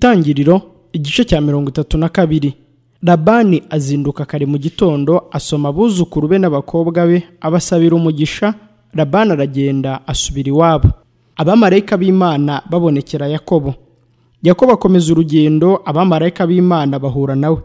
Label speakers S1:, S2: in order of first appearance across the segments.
S1: itangiriro igice cya mirongo itatu na kabiri labani azinduka kare mu gitondo asoma abuzukuru be n'abakobwa be abasabira umugisha labani aragenda asubira iwabo abamarayika b'imana babonekera yakobo yakobo akomeza urugendo abamarayika b'imana bahura nawe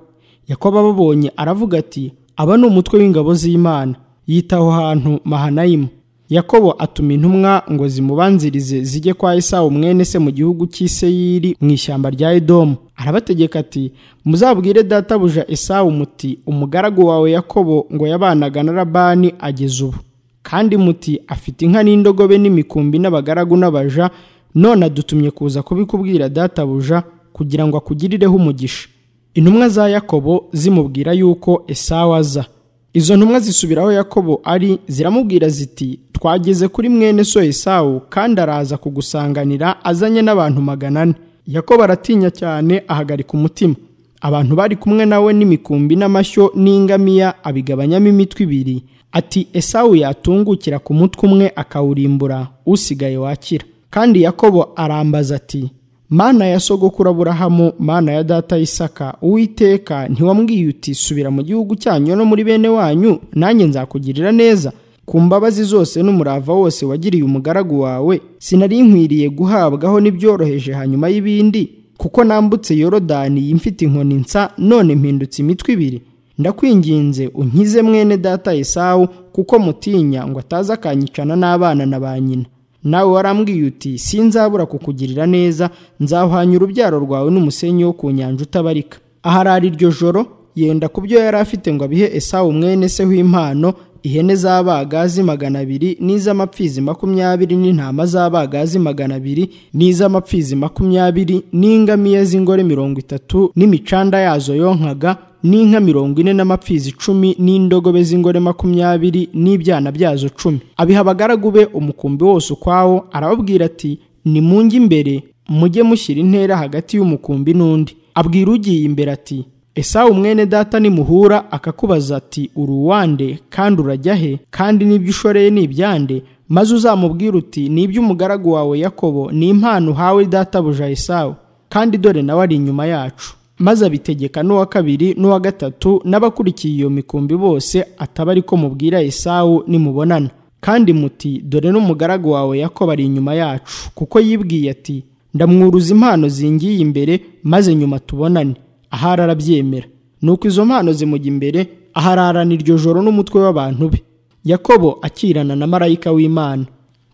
S1: yakobo ababonye aravuga ati aba ni umutwe w'ingabo z'imana yitaho hantu mahanayimu yakobo atuma intumwa ngo zimubanzirize zijye kwa esawu mwene se mu gihugu cy'iseyiri mu ishyamba rya edomu arabategeka ati muzabwire databuja esawu muti umugaragu wawe yakobo ngo yabanaga na rabani ageze ubu kandi muti afite inka n'indogobe n'imikumbi n'abagaragu n'abaja none adutumye kuza kubikubwira databuja kugira ngo akugirireho umugisha intumwa za yakobo zimubwira yuko esawu aza izo ntumwa zisubiraho yakobo ari ziramubwira ziti twageze kuri mwene so esawu kandi araza kugusanganira azanye n'abantu magana ane yakobo aratinya cyane ahagarika umutima abantu bari kumwe nawe n'imikumbi n'amashyo n'ingamiya abigabanyamo imitwe ibiri ati esawu yatungukira ku mutwe umwe akawurimbura usigaye wakira kandi yakobo arambaza ati mana ya sogokuru aburahamu mana ya data isaka uwiteka ntiwambwiye uti subira mu gihugu cyanyu no muri bene wanyu nanjye nzakugirira neza ku mbabazi zose n'umurava wose wagiriye umugaragu wawe sinari nkwiriye guhabwaho n'ibyoroheje hanyuma y'ibindi kuko nambutse yorodani yimfite inkoni nsa none mpindutse imitwe ibiri ndakwinginze unkize mwene data esawu kuko mutinya ngo ataza akanyicana n'abana na ba nyina nawe warambwiye uti sinzabura kukugirira neza nzahwanya urubyaro rwawe n'umusenyi wo ku nyanja utabarika aharara iryo joro yenda ku byo yari afite ngo abihe esawu mwene se w'impano ihene z'abagazi magana abiri n'iz'amapfizi makumyabiri n'intama z'abagazi magana abiri n'iz'amapfizi makumyabiri n'ingamiya z'ingore mirongo itatu n'imicanda yazo yonkaga n'inka mirongo ine n'amapfizi icumi n'indogobe z'ingore makumyabiri n'ibyana byazo cumi abiha abagaragu be umukumbi wose ukwawo arababwira ati nimunge imbere mujye mushyira intera hagati y'umukumbi n'undi abwira ugiye imbere ati esawu mwene data nimuhura akakubaza ati uruwande kandi urajya he kandi n'ibyo ushoreye ni ibyande maze uzamubwira uti n'iby'umugaragu wawe yakobo ni impano uhawe databuja esawu kandi dore nawe ari inyuma yacu maze abitegeka n'uwa kabiri n'uwa gatatu n'abakurikiye iyo mikumbi bose ataba ariko mubwira esawu nimubonana kandi muti dore n'umugaragu wawe yakobo ari inyuma yacu kuko yibwiye ati ndamwuruza impano zingiye imbere maze nyuma tubonane ahari arabyemera nuko izo mpano zimujya imbere ahararana iryo joro n'umutwe w'abantu be yakobo akirana na marayika w'imana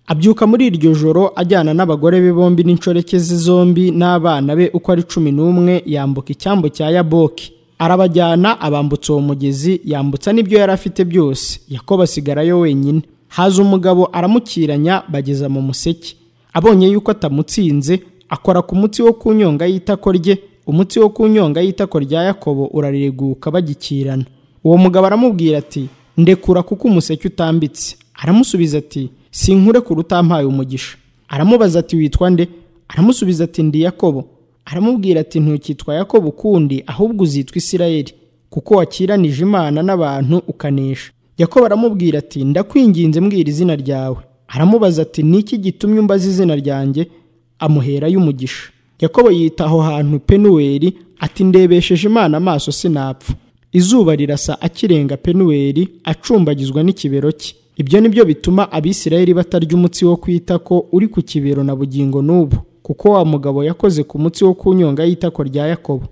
S1: abyuka muri iryo joro ajyana n'abagore be bombi n'inshoreke ze zombi n'abana be uko ari cumi n'umwe yambuka icyambu cya yaboki arabajyana abambutsa uwo mugezi yambutsa n'ibyo yari afite byose yakobo asigarayo wenyine haza umugabo aramukiranya bageza mu museke abonye yuko atamutsinze akora ku mutsi wo ku nyonga y'itako rye umutsi wo ku nyonga y'itako rya yakobo urareguka bagikirana uwo mugabo aramubwira ati ndekura kuko umuseke utambitse aramusubiza ati sinkure ku rutampaye umugisha aramubaza ati witwa nde aramusubiza ati ndi yakobo aramubwira ati ntukitwa yakobo ukundi ahubwo uzitwa isirayeli kuko wakiranije imana n'abantu ukanesha yakobo aramubwira ati ndakwinginze mbwira izina ryawe aramubaza ati niki gitumye umbaza izina ryanjye amuherayo umugisha yakobo yita aho hantu penuweri ati ndebesheje imana amaso sinapfa izuba rirasa akirenga penuweri acumbagizwa n'ikibero cye ibyo ni byo bituma abisirayeli batarya umutsi wo kwita ko uri ku kibero na bugingo n'ubu kuko wa mugabo yakoze ku mutsi wo ku nyonga y'itako rya yakobo